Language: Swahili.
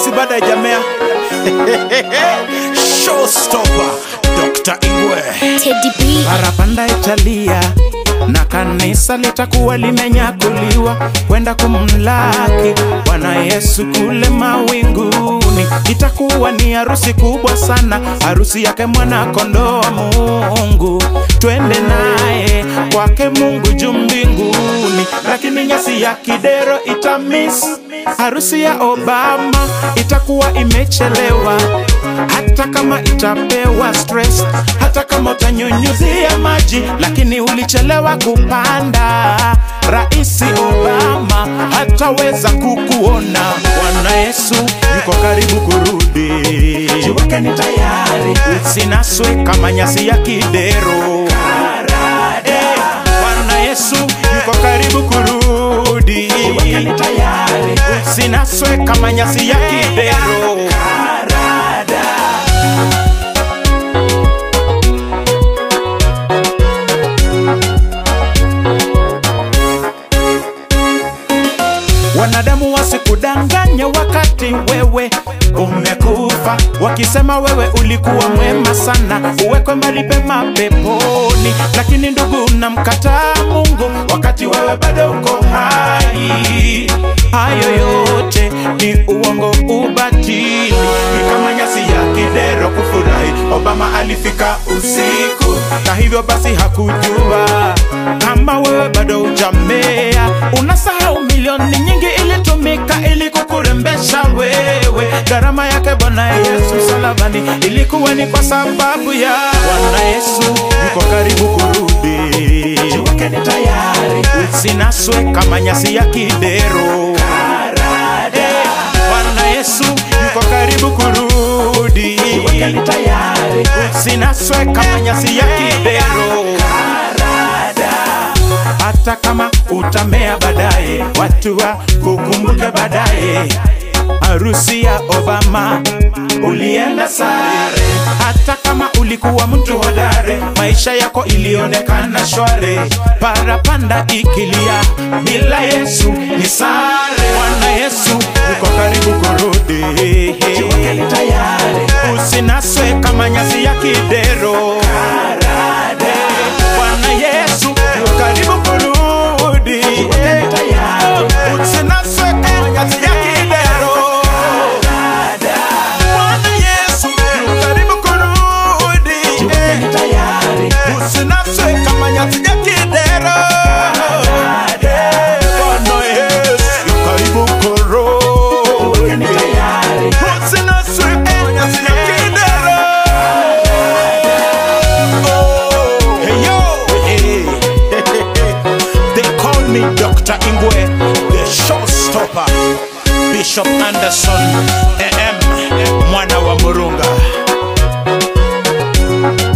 basi baada ya jamea showstopper Dr. Ingwe Teddy B. parapanda italia na kanisa litakuwa limenyakuliwa kwenda kumlaki Bwana Yesu kule mawinguni. Itakuwa ni harusi kubwa sana, harusi yake mwana kondoo wa Mungu. Twende naye kwake Mungu juu mbinguni, lakini nyasi ya kidero itamis. Harusi ya Obama itakuwa imechelewa, hata kama itapewa stress, hata kama utanyunyuzia maji, lakini ulichelewa kupanda. Raisi Obama hataweza kukuona. Bwana Yesu yuko karibu kurudi, jiwekeni tayari, usinaswe kama nyasi ya kidero. Eh, Bwana Yesu yuko karibu kurudi, jiwekeni tayari, usinaswe kama nyasi ya kidero. Wanadamu wasikudanganye wakati wewe umekufa, wakisema wewe ulikuwa mwema sana, uwekwe mahali pema peponi. Lakini ndugu, unamkataa Mungu wakati wewe bado uko hai. Hayo yote ni uongo, ubatili, ni kama nyasi ya kidero kufurahi. Obama alifika usiku, na hivyo basi hakujua kama wewe bado hujamea. Unasahau milioni nyingi ilitumika ili kukurembesha wewe. Gharama yake Bwana Yesu msalabani ilikuwa ni kwa sababu ya Bwana Yesu yuko karibu kurudi. Jiwekeni tayari, usinaswe kama nyasi ya kidero. Eh, Bwana Yesu yuko karibu kurudi. Jiwekeni tayari, usinaswe kama nyasi ya kidero hata kama utamea baadaye, watu wa kukumbuke baadaye. Harusi ya Obama ulienda sare, hata kama ulikuwa mtu hodari, maisha yako ilionekana shwari. Parapanda ikilia bila Yesu ni sare. Bwana Yesu yuko karibu kurudi, jiwekeni tayari, usinaswe kama nyasi ya kidero. Bwana Yesu yuko karibu kurudi, usinaswe kama nyasi ya kidero. Bwana Yesu yuko karibu kurudi, usinaswe kama nyasi ya kidero. Bwana Yesu yuko karibu kurudi, usinaswe kama nyasi ya kidero. Hey yo, hey. They call me Dr. Ingwe, the showstopper. Bishop Anderson, AM, mwana wa Murunga.